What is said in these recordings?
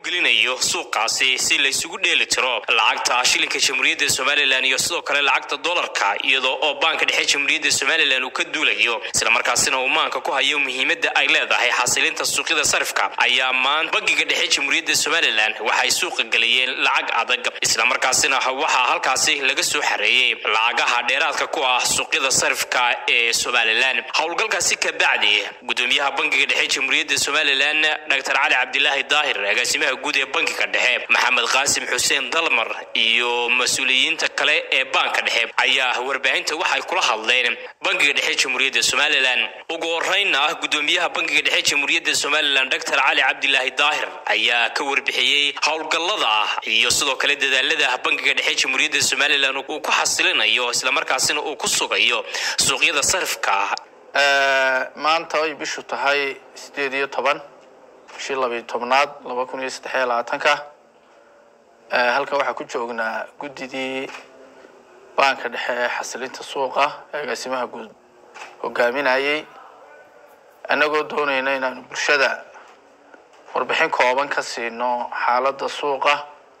gelinayo suuqaasi si laysugu dheeli tiro lacagta shilinka jamhuuriyadda somalilan iyo sidoo kale lacagta dolarka iyadoo oo baanka dhexe jamhuuriyadda somalilan uu ka duulayo islamarkaasina uu maanka ku hayo muhiimadda ay leedahay xasilinta suuqyada sarifka ayaa maanta bangiga dhexe jamhuuriyadda somalilan waxay suuqa geliyeen lacag adag islamarkaasina waxaa halkaasi laga soo xareeyey lacagaha dheeraadka ku ah suuqyada sarifka ee somalilan howlgalkaasi ka bacdi gudoomiyaha bangiga dhexe jamhuuriyadda somalilan dr cali cabdilaahi daahir agaasimaha guud ee bankiga dhexe maxamed qaasim xuseen dalmar iyo mas-uuliyiinta kale ee baanka dhexe ayaa warbaahinta waxay kula hadleen bankiga dhexe jamhuuriyadda somalilan ugu horeyna gudoomiyaha bankiga dhexe jamhuuriyadda somalilan dr cali cabdilaahi daahir ayaa ka warbixiyey howlgallada iyo sidoo kale dadaalada bankiga dhexe jamhuuriyadda somalilan uu ku xasilinayo islamarkaasina uu ku sugayo suuqyada sarifka maanta ay bishu tahay sideed iyo toban bishii labiyo tobnaad laba kun iyo saddex iyo labaatanka halkan waxaa ku joognaa guddidii baanka dhexe ee xasilinta suuqa ee agaasimaha guud hogaaminayay annagoo doonayna inaanu bulshada warbixin kooban ka siino xaaladda suuqa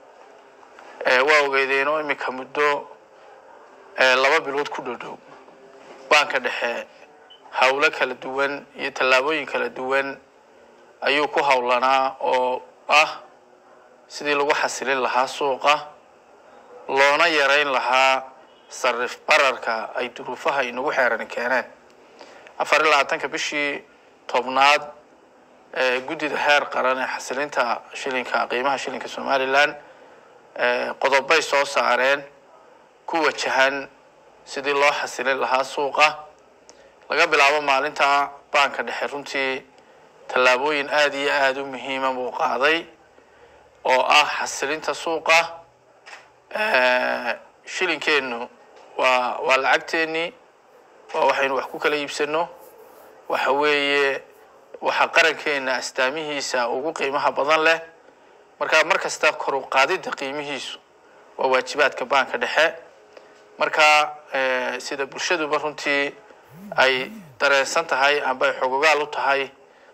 waa ogeydeenoo iminka muddo laba bilood ku dhodhow baanka dhexe howlo kala duwan iyo tallaabooyin kala duwan ayuu ku howlanaa oo ah sidii lagu xasilin lahaa suuqa loona yareyn lahaa sarif bararka ay duruufaha inagu xeeran keeneen afar iyo labaatanka bishii tobnaad ee guddida heer qaran ee xasilinta shilinka qiimaha shilinka somalilan qodobay soo saareen ku wajahan sidii loo xasilin lahaa suuqa laga bilaabo maalinta baanka dhexe runtii tallaabooyin aada iyo aada u muhiima buu qaaday oo ah xasilinta suuqa shilinkeennu waa waa lacagteennii waa waxaynu wax ku kala iibsano waxa weeye waxa qarankeena astaamihiisa ugu qiimaha badan leh marka mar kasta kor u qaadidda qiimihiisu waa waajibaadka baanka dhexe marka sida bulshaduba runtii ay dareensan tahay amba ay xogogaal u tahay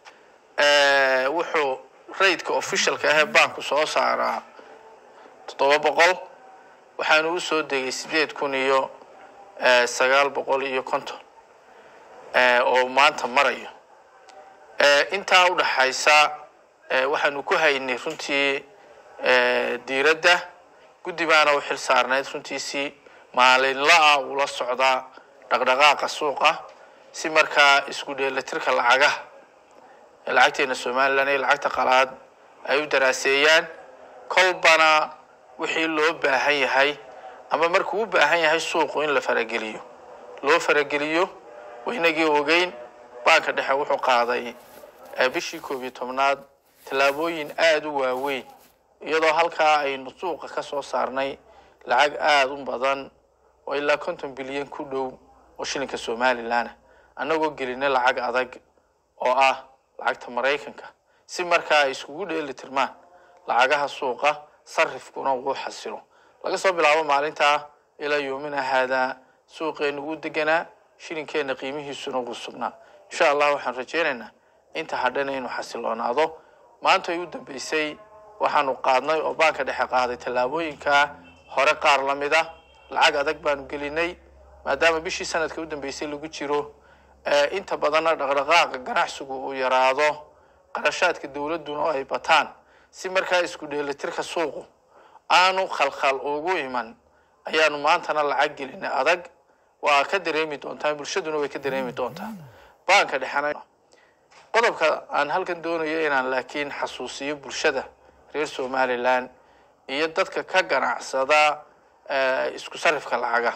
wuxuu raidka officialka ahee baanku soo saaraa toddoba boqol waxaanu u soo degay sideed kun iyo sagaal boqol iyo konton oo maanta marayo intaa u dhaxaysa waxaanu ku haynay runtii diiradda guddi baana u xil saarnayd runtiisii maalinla-a ula socdaa dhaqdhaqaaqa suuqa si markaa isku dheelatirka lacagaha lacagteena somalilan iyo lacagta qalaad ay u daraaseeyaan kolbana wixii loo baahan yahay ama markuu u baahan yahay suuqu in la farageliyo loo farageliyo waynagii ogeyn baanka dhexe wuxuu qaaday bishii koob iyo tobnaad tallaabooyin aada u waaweyn iyadoo halkaa aynu suuqa ka soo saarnay lacag aada u badan oo ilaa konton bilyan ku dhow oo shilinka somalilanah annagoo gelinay lacag adag oo ah lacagta maraykanka si markaa ay iskugu dheeli tirmaan lacagaha suuqa sarifkuna uu xasilo laga soo bilaabo maalintaa ilaa yoomina haadaa suuqeennu uu deganaa shilinkeenna qiimihiisuna wuu sugnaa insha allah waxaan rajaynaynaa inta hadhana inuu xasiloonaado maanta ay u dambeysay waxaanu qaadnay oo baanka dhexe qaaday tallaabooyinkaa hore qaar la mid ah lacag adag baanu gelinay maadaama bishii sanadka u dambeysay lagu jiro inta badanna dhaqdhaqaaqa ganacsigu uu yaraado qarashaadka dowladduna oo ay bataan si markaa isku dheelitirka suuqu aanu khalkhal ugu iman ayaanu maantana lacag gelinay adag waa ka dareemi doontaa bulshaduna way ka dareemi doontaa baanka dhexena qodobka aan halkan doonayo inaan laakiin xasuusiyo bulshada reer somalilan iyo dadka ka ganacsada isku sarifka lacaga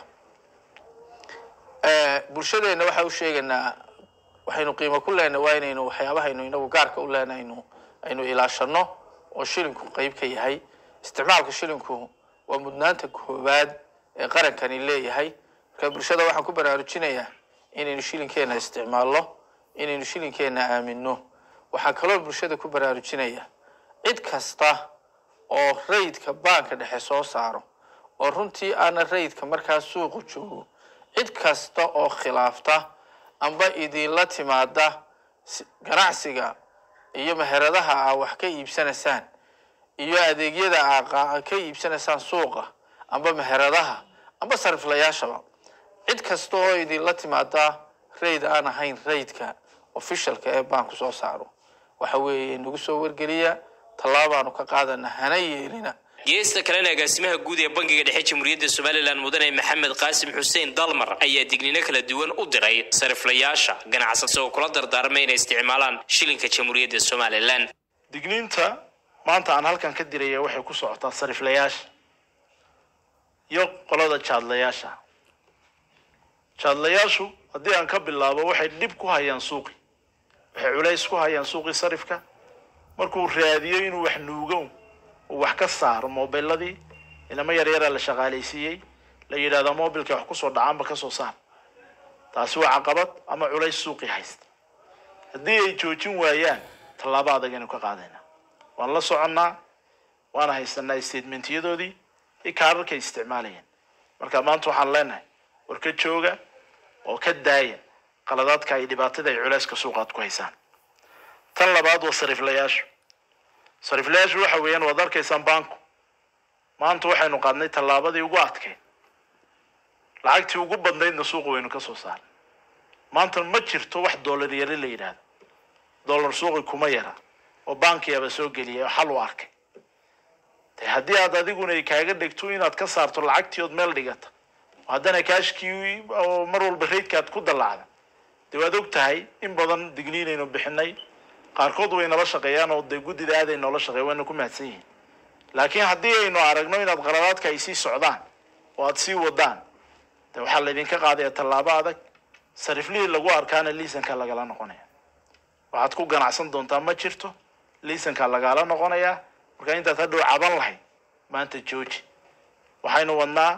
bulshadeenna waxaa u sheegaynaa waxaynu qiimo ku leenahay waa inaynu waxyaabahaynu inagu gaarka u leenaynu aynu ilaashano oo shilinku qeyb ka yahay isticmaalka shilinku waa mudnaanta koowaad ee qarankani leeyahay marka bulshada waxaan ku baraarujinayaa inaynu shilinkeena isticmaalno inaynu shilinkeena aamino waxaa kaloo bulshada ku baraarujinaya cid kasta oo rayidka baanka dhexe soo saaro oo runtii aana rayidka markaa suuqu joogo cid kasta oo khilaafta amba idinla timaada si- ganacsiga iyo meheradaha aa wax ka iibsanaysaan iyo adeegyada aa ka iibsanaysaan suuqa amba meheradaha amba sariflayaashaba cid kasta oo idinla timaada rayd aan ahayn raydka officialka ee baanku soo saaro waxa weeye nagu soo wargeliya tallaabaanu ka qaadana hana yeelina geesta kalena agaasimaha guud ee bangiga dhexe jamhuuriyadda somalilan mudane maxamed qaasim xuseen dalmar ayaa dignino kala duwan u diray sariflayaasha ganacsan isagoo kula dardaarmay inay isticmaalaan shilinka jamhuuriyadda somalilan digniinta maanta aan halkan ka diraya waxay ku socotaa sariflayaasha iyo qolada jaadlayaasha jaadlayaashu haddii aan ka bilaabo waxay dhib ku hayaan suuqi waxay culays ku hayaan suuqii sarifka markuu raadiyo inuu wax nuugo uu wax ka saaro mobiladii inama yaryaraa la shaqaalaysiiyey la yidhahdo mobilka wax kusoo dhacaanba kasoo saar taasi waa caqabad ama culays suuqii haysta haddii ay joojin waayaan tallaabo adag aynu ka qaadayna waan la soconnaa waana haysanaa statementyadoodii iyo kaararkay isticmaalayeen marka maanta waxaan leenahay war ka jooga oo ka daaya qaladaadka iyo dhibaatada ay culayska suuqaad ku haysaan tan labaad waa sariflayaashu sariflayaashu waxa weeyaan waad arkaysaan banku maanta waxaynu qaadnay tallaabadii ugu adkeyd lacagtii ugu badnaydna suuqa waynu ka soo saarnay maanta ma jirto wax dollar yari la yidhaahdo dollar suuqi kuma yara oo bankiyaaba soo geliyay oo xal u arkay de haddii aad adiguna ay kaaga dhigto inaad ka saarto lacagtii ood meel dhigata haddana kaashkii oo mar walba raydkaad ku dallacda dee waad og tahay in badan digniinaynu bixinay qaarkood way nala shaqeeyaan oo dee guddida aaday noola shaqeeya wayna ku mahadsan yihiin laakiin haddii aynu aragno inaad qaladaadka ay sii socdaan oo aad sii wadaan de waxaa laydinka qaadaya tallaabo adag sariflihii lagu arkaana liisanka lagala noqonaya waxaad ku ganacsan doontaa ma jirto liisanka lagala noqonayaa marka intaad hadhow caban lahayd maanta jooji waxaynu wadnaa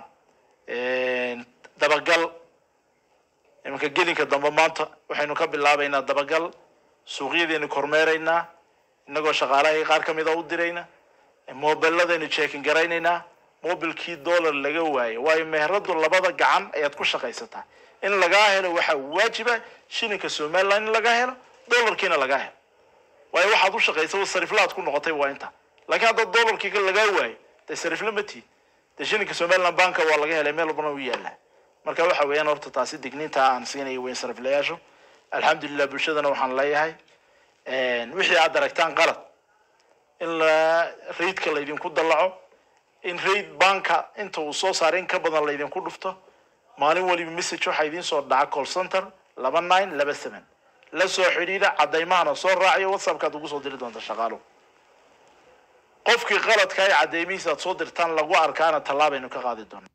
dabagal iminka gelinka dambe maanta waxaynu ka bilaabaynaa dabagal suuqyadeenu kormeeraynaa inagoo shaqaalahii qaar ka mida u dirayna mobiladaynu checking garaynaynaa mobilkii dollar laga waayo waayo meheradu labada gacan ayaad ku shaqaysataa in lagaa helo waxaa waajiba shilinka somaliland in laga helo dollarkiina lagaa helo waayo waxaad u shaqaysa sariflaad ku noqotay waa inta laakiin hadda dollarkii lagaa waayo dee sarifla ma tiid dee shilinka somaliland banka waa laga helay meel walbana u yaallaa marka waxa weeyaan horta taasi digniinta aan siinayo weyn sariflayaashu alxamdulilah bulshadana waxaan leeyahay wixii aad aragtaan qalad in la raidka laydinku dallaco in raid banka inta uu soo saaray in ka badan laydinku dhufto maalin waliba message waxaa idiin soo dhaca call center laba nine laba seven la soo xidhiidha cadaymahana soo raaciyo whatsappkaad ugu soo diri doonta shaqaaluhu qofkii qaladka ay cadeymihiisa aad soo dirtaan lagu arkaana tallaabaynu ka qaadi doona